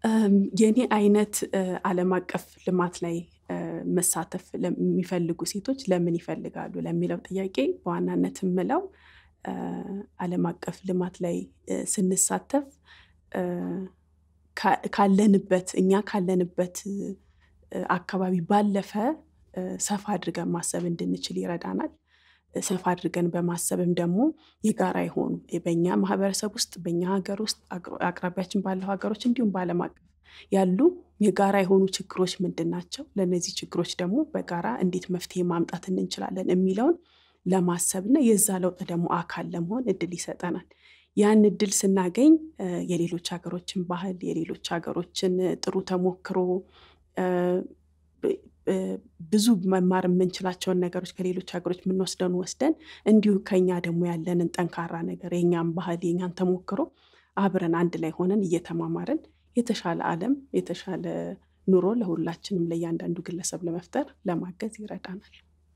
የኔ አይነት ዓለም አቀፍ ልማት ላይ መሳተፍ የሚፈልጉ ሴቶች ለምን ይፈልጋሉ ለሚለው ጥያቄ በዋናነት የምለው ዓለም አቀፍ ልማት ላይ ስንሳተፍ ካለንበት እኛ ካለንበት አካባቢ ባለፈ ሰፋ አድርገን ማሰብ እንድንችል ይረዳናል። ሰፋ አድርገን በማሰብም ደግሞ የጋራ የሆኑ በኛ ማህበረሰብ ውስጥ በኛ ሀገር ውስጥ አቅራቢያችን ባለው ሀገሮች እንዲሁም በዓለም አቀፍ ያሉ የጋራ የሆኑ ችግሮች ምንድን ናቸው? ለእነዚህ ችግሮች ደግሞ በጋራ እንዴት መፍትሄ ማምጣት እንችላለን የሚለውን ለማሰብ እና የዛ ለውጥ ደግሞ አካል ለመሆን እድል ይሰጠናል። ያን እድል ስናገኝ የሌሎች ሀገሮችን ባህል የሌሎች ሀገሮችን ጥሩ ተሞክሮ ብዙ መማር የምንችላቸውን ነገሮች ከሌሎች ሀገሮች የምንወስደውን ወስደን እንዲሁ ከኛ ደግሞ ያለንን ጠንካራ ነገር የኛን ባህል የኛን ተሞክሮ አብረን አንድ ላይ ሆነን እየተማማርን የተሻለ ዓለም የተሻለ ኑሮ ለሁላችንም ለእያንዳንዱ ግለሰብ ለመፍጠር ለማገዝ ይረዳናል።